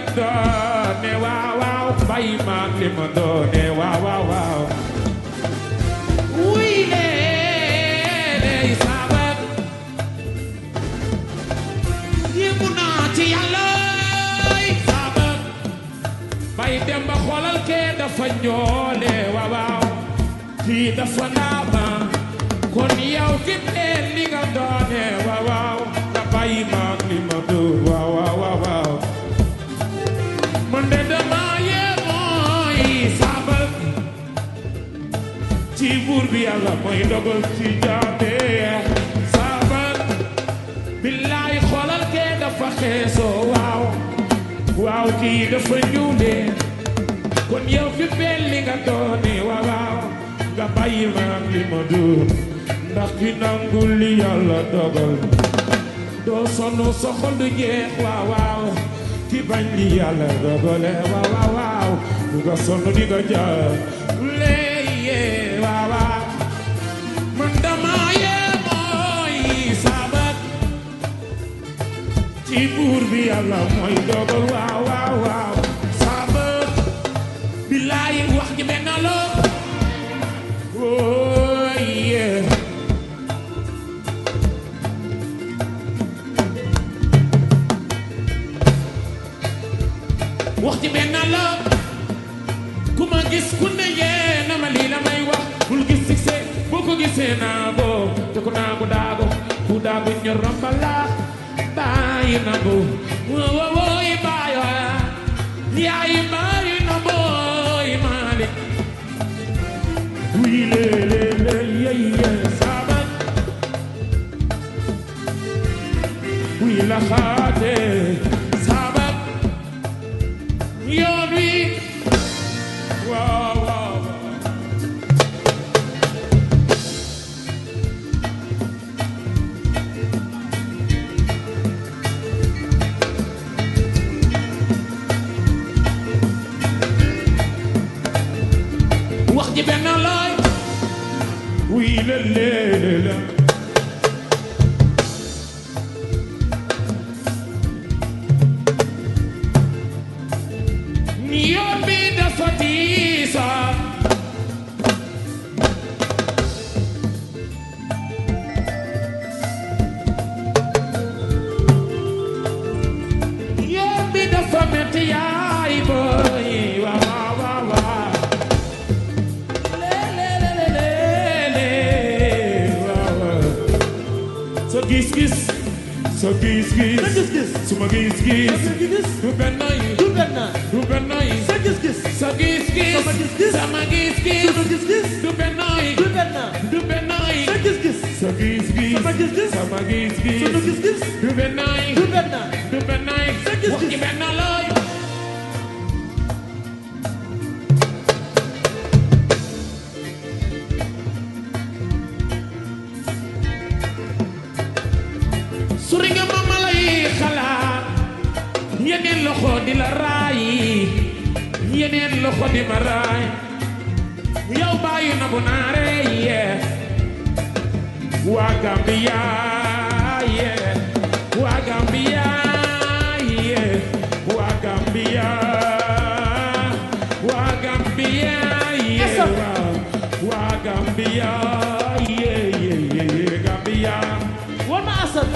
doone waaw waaw bàyyi maag li ma doone waaw waaw waaw wuy lee saabat yéemu naa ci yàlla saabat bay dem ba xoolal kee dafa ñoole waaw waaw kii dafa naama kon yow ki leen li nga doone waaw waaw nga bàyyi maag li ma doon waaw waaw waaw waaw man de dama yéemooy saabal ci buur bi yàlla mooy dogal ci jaame saabal billaay xoolal kee dafa xeesoo waaw waaw kii dafa ñuule kon yow fi mel li nga doone waaw waaw nga bàyyi maag li ma doon ndax ki nangul li yàlla dogal doo sonn sa xol du jeex waaw waaw ki bañ li yàlla dogale waaw waaw waaw du nga sonn di nga jaar léeye waaw waaw man dama yee mooy sabat ci buur bi yàlla mooy dogal waaw waaw waaw sabat billaay wax ji benn la oh yeah wax ci benn la ku ma gis ku ne yee na ma lii la may wax bul gis succès boo ko gisee naago te ku naago daago ku daago ñor rambala bàyyi na bu wo woy bàyyi wa yaay bàyyi na booy maalik wii le le le yey ye sabat wii la xaate sabat yoon wi waaw waaw wax ji benn looy wii la lee la yoon bi dafa diisa yoon bi dafa metti yaay boy waaw waaw waaw lee lee lee lee lee waaw waaw sa gis-gis sa gis-gis sa gis-gis. suma gis-gis sa gis-gis. du benn yi du benn. du benn yi sa gis-gis. sa gis-gis Sama gis-gis. sama gis-gis sa gis-gis. du benn yi du benn. du benn yi sa gis-gis. sa gis-gis Sama gis-gis. sama gis-gis sunu gis-gis. du benn yi du benn. du benn yi Sa gis-gis. wax ci benn looy suri nga ma ma lay xalaat yeneen loxo di la raay yeneen loxo di ma raay yow bàyyi na bu naare yee waa Gambia yee waa Gambia yee waa Gambia waa Gambia yee Essa. waa waa Gambia yee yee yee yee Gambia war ma asal.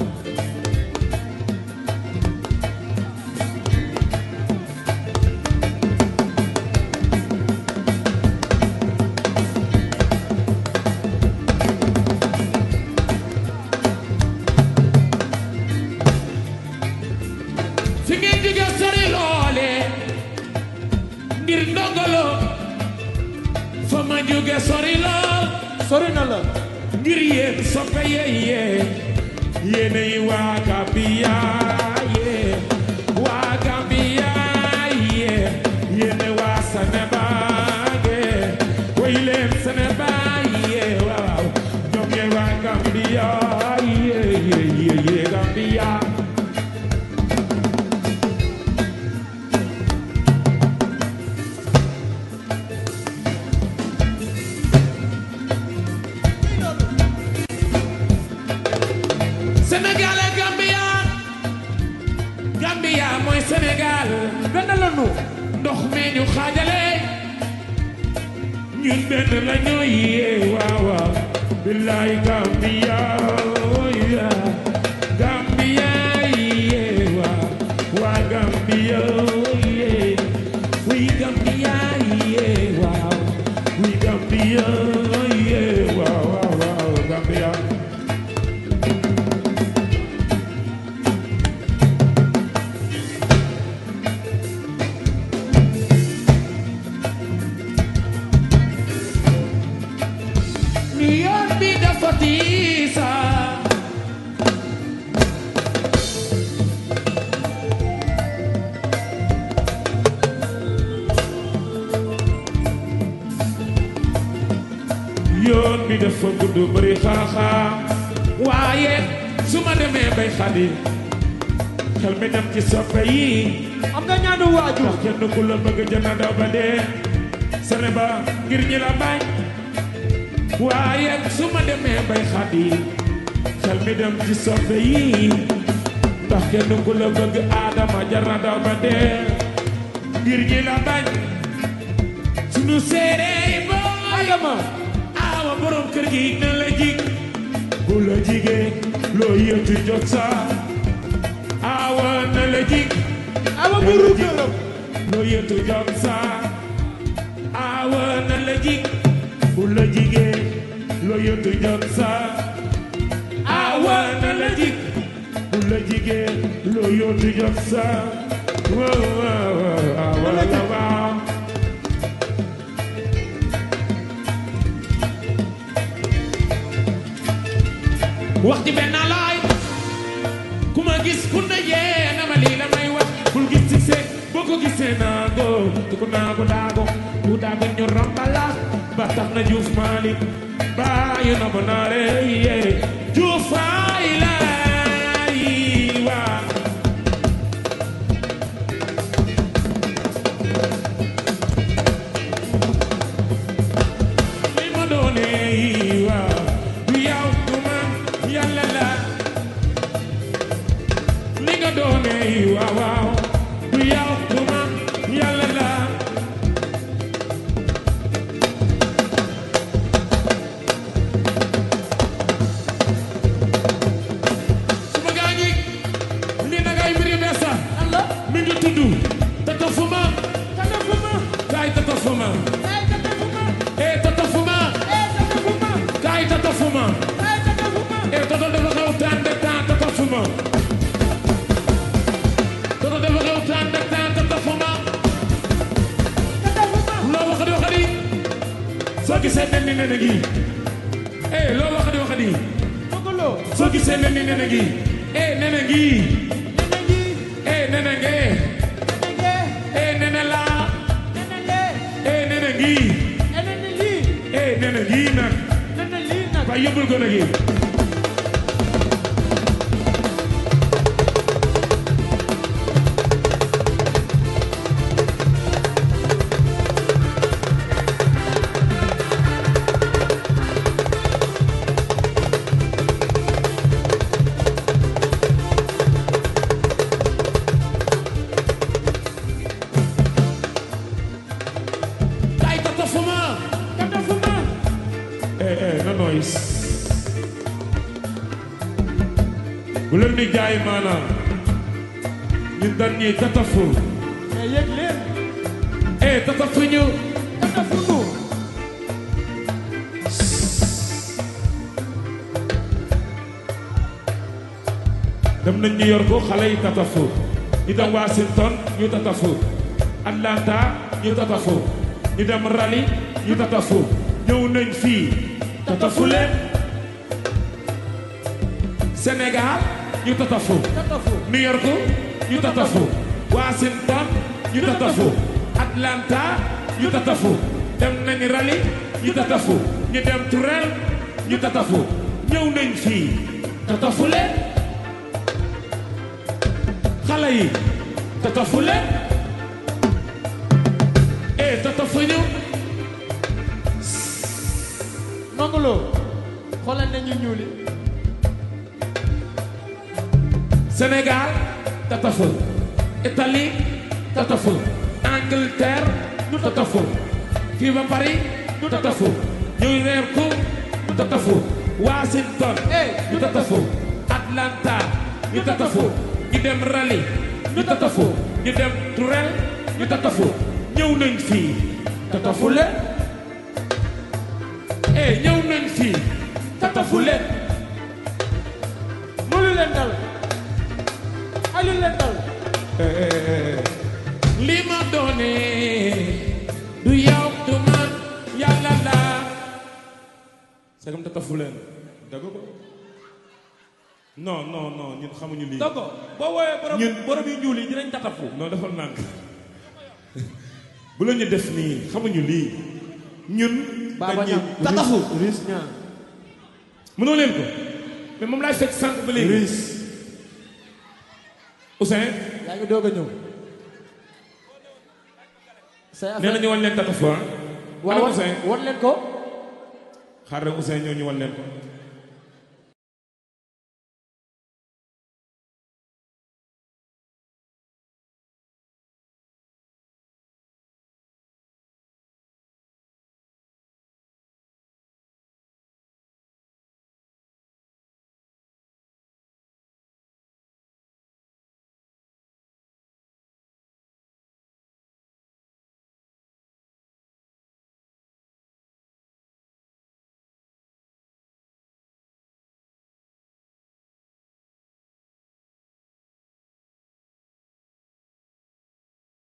fi ngeen jóge sori loole ngir ndongolo fa ma jóge sori lool sori na la. ngir yéen soppe yeye yéenay waa Gambia ye waa Gambia ye yéene waa Sénégal ye way leen Sénégal ye waaw ñoom ye waa Gambia ye ye ye ye Gambia Sénégal et Gambia Sénégal benn la nu ndox mi ñu xaajale ñun benn la ñoo yee waaw waaw billaay Gambia oh yeah. Gambia yee waaw waa Gambia oh yeah. we Gambia yee waaw we Gambia oh yeah. waaw waaw waaw Gambia New York bi dafa tiisa yoon bi dafa gudd bëri xaaxaam waaye su ma demee bay xadi xel mi dem ci soppe yi am nga ñaanu waajur ndax kenn ku la bëgg jënd daw ba dee sene ba ngir ñi la bañ waaye su ma demee bay xadi xel mi dem ci soppe yi ndax kenn ku la bëgg aadama jar na daw ba dee ngir ñi la bañ sunu séeréer booy Adama awa borom kër gi na la jig bu la jigee loo yëtu jot sa awa na la jig awa buru këram loo yëtu jot sa awa na la jig bu la jigee loo yëtu jot sa awa na la jig bu la jigee loo yëtu jot sa waaw waaw waaw awa la waaw wax ji benn laay ku ma gis ku ne yee na ma lii la may wax bul gis ci see boo ko gisee naago te ku naago daago ku daago ñu rambala ba tax na juuf maali baayu na ma naare yee juuf ay laay waa li ma doonee waa du yow du man yàlla la li nga doonee waaw waaw du yow du man yàlla la suma gaañi li na ngay mbiri beesa Allah mi ngi tudd tata fuma tata fuma kaay tata fuma ay tata fuma eh tata fuma ay tata fuma kaay tata fuma ay tata fuma eh toto dafa xew taan de taan tata fuma toto dafa xew taan de taan tata fuma tata fuma loo wax di wax di soo gisee nen ni nene gi eh loo wax di wax di Mogolo soo gisee nen ni nene gi eh nene gi nene gi eh nene nge nene ge eh nene la nene le eh nene gi nene li eh nene gi nag nene li nag waaye yóbbul ko nag yi kay tata fuma tata fuma eh eh no noise bu leen di jaay maanaam ñun dañ ñuy tatafu mais yëg leen eh tatafu ñu tata funu dem nañ New York xale yi tatafu ñu dem Washington ñu tatafu Atlanta ñu tatafu ñu dem Raleigh ñu tatafu ñëw nañ fii tatafu leen Sénégal ñu tatafu tata fu New York ñu tatafu Washington ñu tatafu Atlanta ñu tatafu dem nañ Raleigh ñu tatafu ñu dem Tourelle ñu tatafu ñëw nañ fii tatafu leen xale yi tatafu leen eh tatafu ñu Mogolo xoolal nañu ñuuli Sénégal tatafu Italie tatafu Angleterre tatafu fii ba Paris tatafu New York tatafu Washington ñu tatafu Atlanta ñu tatafu ñu dem Raleigh ñu tatafu ñu dem Tourelle ñu tatafu ñëw nañ fii tatafu le eh ñëw nañ fii tatafu le mënu leen dal alu leen dal li ma doone du yow du man yàlla la segam tatafu leen dëgg ko non non non ñun xamuñu lii Dogo boo woowee borom Ñun- borom yu ñuul yi dinañ tatafu. non dafa nànk bu la ñu def nii xamuñu lii ñun Baba dañuy Ñam tatafu Riis ñaa mënoo leen ko mais moom laay fekk sànq ba léegi Riis Ousseyn yaa ngi doog a ñëw say nee affaire na ñu wan leen tatafu ah waaw ana wan Ousseyn wan leen ko xaar rek Ousseyn ñëw ñu wan leen ko